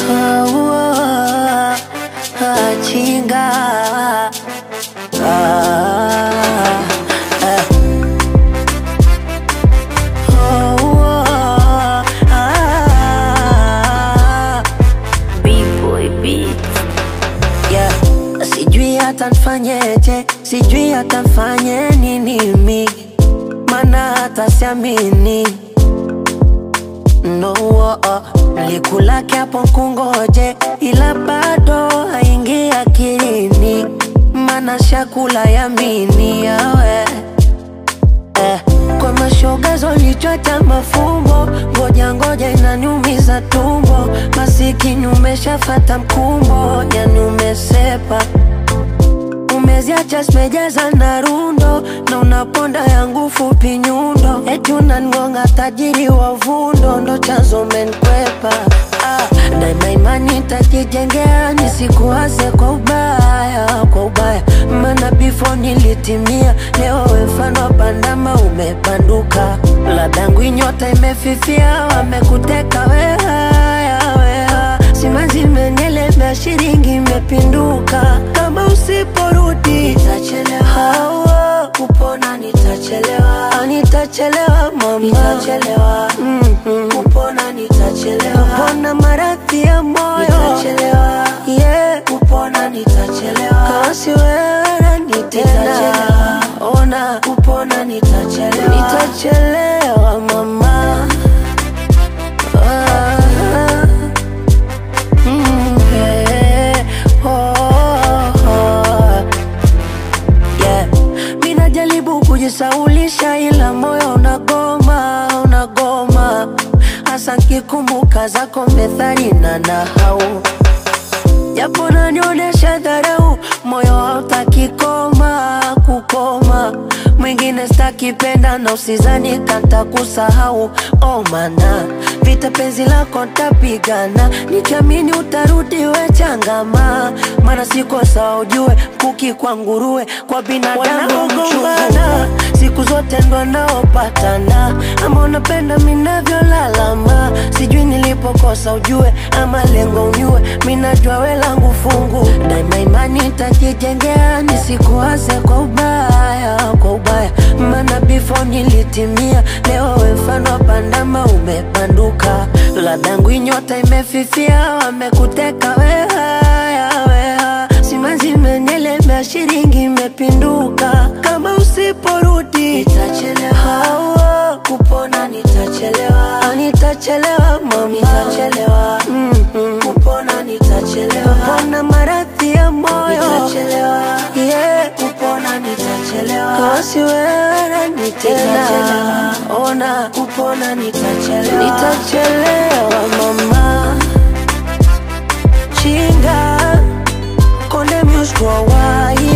Ah, ah, chinga Ah, eh. Oh, ah, B-boy beat. yeah. Sijui hata nfanyeje, sijui hata nfanye nini mi, mana hata siamini no oh, oh. Likulake hapo kungoje, ila bado haingi akilini, mana shakula yamini yawe eh. Kwa mashoga zolichota mafumbo, ngoja ngoja inaniumiza tumbo, masikini umeshafata mkumbo, yani umesepa umeziacha zimejaza na rundo na unaponda yangu fupi nyundo, eti unangonga tajiri wa vundo, ndo chanzo menkwepa. Ah, daima imani tajijengea, nisikuwaze kwa ubaya, kwa ubaya, maana before nilitimia, leo we mfano wa bandama umebanduka, ladangu nyota imefifia, wamekuteka we haya, we haya. simanzi imenielemea, shilingi imepinduka, kama usiporudi nitachelewa, hawa kupona nitachelewa, Ah, nitachelewa mama, nitachelewa mm-hmm. kupona nitachelewa, kupona maradhi ya moyo nitachelewa, yeah. kupona nitachelewa, kasi wewe nani tena, ona kupona nitachelewa, nitachelewa mama ah. Mm, yeah. Oh, oh. Yeah. Mi najaribu kujisaulisha ila moyo unagoma, unagoma hasa nkikumbuka zako methali na nahau japo nanionyesha dharau, moyo hautaki koma kukoma. Mwingine stakipenda na usizani kanta kusahau, oh mana vita penzi lako ntapigana, nikiamini utarudi we changama, mana siko sawa ujue, kuki kwa nguruwe kwa binadamu gombana siku zote ndo naopatana, ama unapenda minavyolalama, sijui nilipokosa ujue, ama lengo unyue, minajua we langu fungu, daima imani tajijengea, nisikuwaze kwa ubaya, kwa ubaya, maana before nilitimia, leo we mfano wa bandama umepanduka, ladangu nyota imefifia, wamekuteka we haya, we haya, simanzi imenielemea, shilingi imepinduka, kama usiporudi nitachelewa, hawa kupona nitachelewa, Ah, nitachelewa mama, nitachelewa mm-hmm. kupona nitachelewa, kupona maradhi ya moyo nitachelewa, yeah. kupona nitachelewa, kasi wewe nani tena, ona kupona nitachelewa, nitachelewa mama chinga konde music worldwide